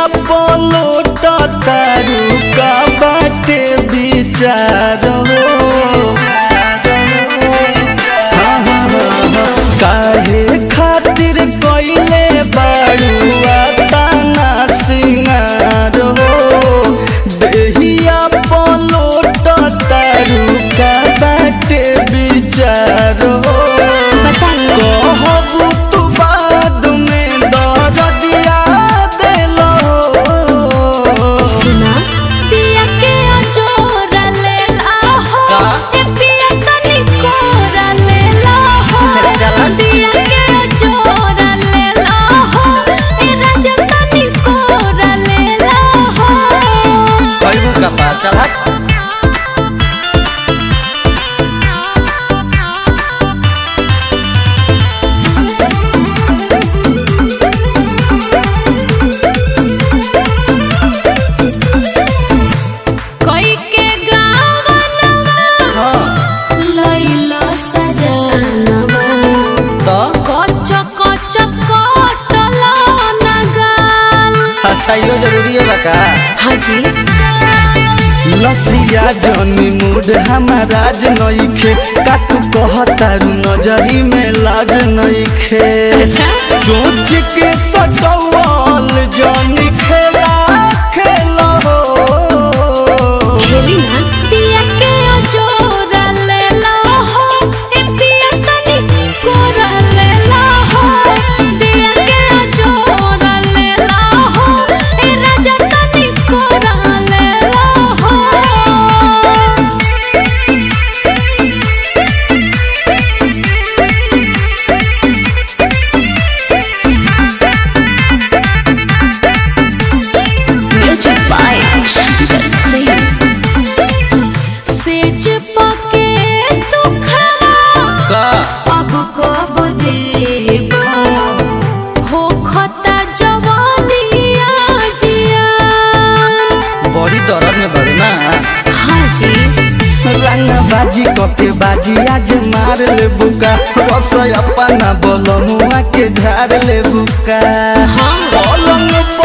Plot तारू का बाटे विचार हो हाँ, हाँ, हाँ, हाँ। काहे खातिर कइले बाड़ुआ ताना सिंगार हो देहिया पलोट तारू का बाटे विचार हो कहबू तू बाद में दरदिया देलो सुना दिया के अजोरा ले ला हो ए पिया तनी कोरा ले ला हो चला। दिया के अजोरा ले ला हो ए राजा तनी कोरा ले ला हो कहबू का बात चला कोई के गावनवा हाँ लइला सजनवा तो कच कच कटल नगाल अच्छा यो जरूरी है बका हाँ जी लसिया जनी मूड हमारा नइखे काकू कहतारू नजरी में लाज नइखे अच्छा। सोच के सटवल जनी खेला खेला हो खेली ना दिया के अजोरा ले ला हो ए पिया तनी कोरा ले ला हो दिया के अजोरा ले ला हो ए राजा तनी कोरा ले ला हो Music by Shankar Singh. सेज पके सुखवा का अब कब देबो हो खता जवानिया जिया बड़ी दर्द में बड़ू ना हाँ जी रंग बाजी कके बाजी आज मार ले बुका रस अपना बोलमुआ के झाड़ ले बुका हाँ। पलंग